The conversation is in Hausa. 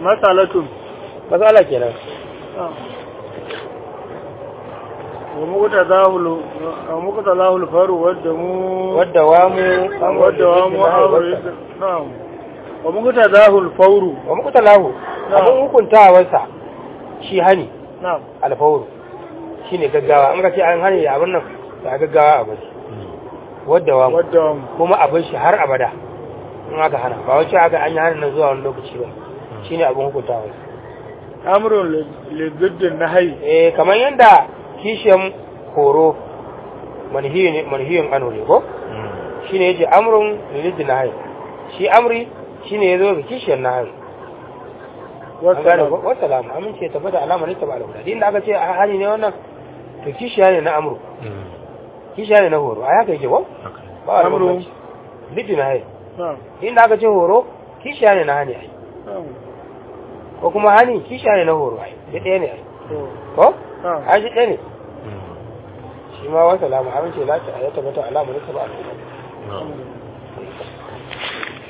masalatun matsala kenan wa mukuta zahulu wa mukuta zahulu faru wadda mu wadda wa mu wadda wa mu amru na'am wa mukuta zahul fauru wa muku talahu Na'am. abin hukuntawarsa shi hani na'am alfawuru shi ne gaggawa an ka ce an hani abin nan da gaggawa a bari wadda wa mu wadda wa mu kuma abin shi har abada in aka hana ba wacce aka an yi hana nan zuwa wani lokaci ba shi ne abin hukuntawarsa amrun liziddin nahayi eh kamar yadda kishiyan horo manhiyin ano ne ko shi ne yace amrun lilidin nahayi shi amri shi ne ya zo ga kishiyar nahayi an gane ko wasu wasalamu amince tabbata alama ne ta ba alhuda din da aka ce a hali ne wannan to kishiya ne na amru kishiya ne na horo a haka yake ko ba wani Amru. bambanci lidin nahayi na'am din da aka ce horo kishiya ne na hani ai na'am ko kuma hani kishiya ne na horo ai duk ɗaya ne ai to ko na'am ai shi ɗaya ne shi ma wasa lamu amince lati a ya tabbata alamu ne ta ba alhuda alhamdulillah